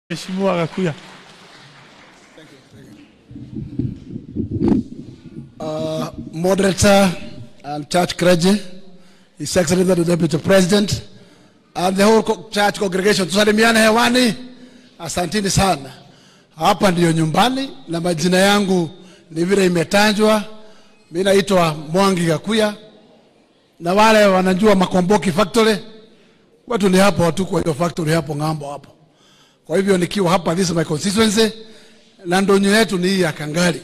Mheshimiwa Gakuya. moderator and church clergy, His Excellency the Deputy President, and the whole co- church congregation. Tusalimiane hewani. Asantini sana. Hapa ndiyo nyumbani na majina yangu ni vile imetajwa. Mimi naitwa Mwangi Gakuya na wale wanajua Makomboki Factory watu ni hapo watu kwa hiyo factory hapo ng'ambo hapo. Kwa hivyo nikiwa hapa, this is my constituency na ndonyo yetu ni hii ya Kangali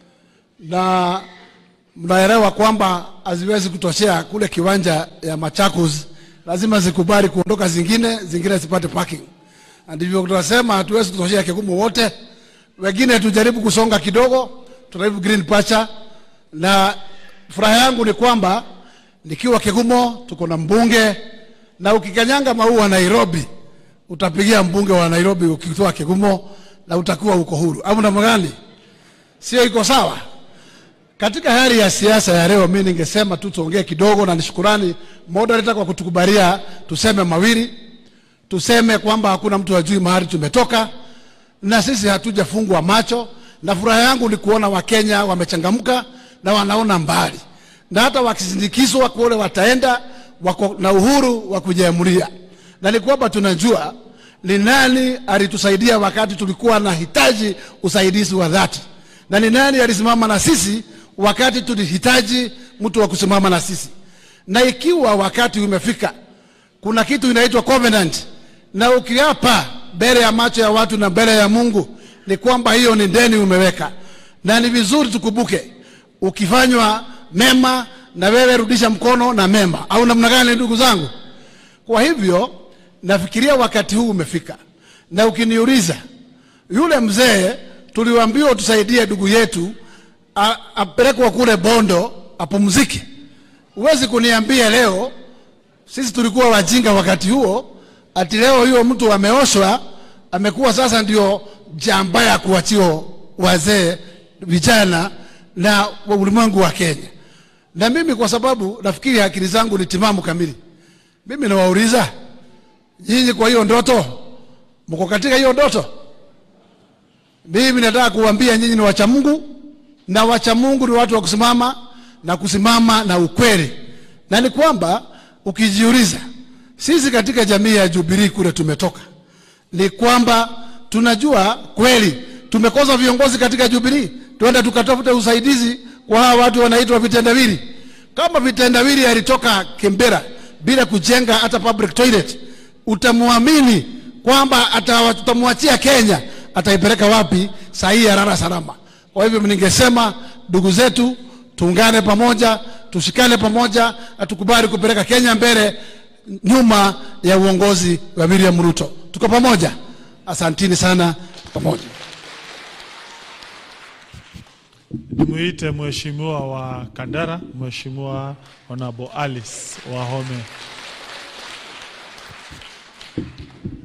na mnaelewa kwamba haziwezi kutoshea kule kiwanja ya Machakos, lazima zikubali kuondoka zingine, zingine zipate parking. Na ndivyo tunasema hatuwezi kutoshea Kigumo wote, wengine tujaribu kusonga kidogo, tunajaribu green pasture. Na furaha yangu ni kwamba nikiwa Kigumo tuko na mbunge, na ukikanyanga maua Nairobi utapigia mbunge wa Nairobi ukitoa Kigumo na utakuwa uko huru, au namna gani? Sio iko sawa? Katika hali ya siasa ya leo, mimi ningesema tu tuongee kidogo, na nishukurani moderator kwa kutukubalia tuseme mawili. Tuseme kwamba hakuna mtu ajui mahali tumetoka, na sisi hatujafungwa macho, na furaha yangu ni kuona Wakenya wamechangamka na wanaona mbali, na hata wakisindikizwa kule wataenda, wako na uhuru wa kujiamulia, na ni kwamba tunajua ni nani alitusaidia wakati tulikuwa na hitaji usaidizi wa dhati na ni nani alisimama na sisi wakati tulihitaji mtu wa kusimama na sisi. Na ikiwa wakati umefika, kuna kitu inaitwa covenant, na ukiapa mbele ya macho ya watu na mbele ya Mungu, ni kwamba hiyo ni deni umeweka, na ni vizuri tukumbuke, ukifanywa mema na wewe rudisha mkono na mema, au namna gani, ndugu zangu? Kwa hivyo nafikiria wakati huu umefika, na ukiniuliza yule mzee tuliambiwa tusaidie ndugu yetu a- apelekwa kule Bondo apumzike. Huwezi kuniambia leo, sisi tulikuwa wajinga wakati huo, ati leo hiyo mtu ameoshwa amekuwa sasa ndio jamba ya kuachia wazee vijana na wa ulimwengu wa Kenya. Na mimi kwa sababu nafikiri akili zangu ni timamu kamili, mimi nawauliza nyinyi, kwa hiyo ndoto mko katika hiyo ndoto? Mimi nataka kuambia nyinyi ni wacha Mungu, na wacha Mungu ni watu wa kusimama na kusimama na ukweli, na ni kwamba ukijiuliza, sisi katika jamii ya Jubilee kule tumetoka, ni kwamba tunajua kweli tumekosa viongozi katika Jubilee, tuenda tukatafute usaidizi kwa hawa watu wanaitwa vitendawili. Kama vitendawili alitoka Kembera bila kujenga hata public toilet, utamwamini kwamba ata- tutamwachia Kenya ataipeleka wapi saa hii ya rara salama? Kwa hivyo ningesema ndugu zetu, tuungane pamoja, tushikane pamoja, na tukubali kupeleka Kenya mbele nyuma ya uongozi wa William Ruto. Tuko pamoja. Asantini sana, pamoja. Nimuite Mheshimiwa wa Kandara, Mheshimiwa Honorable Alice Wahome.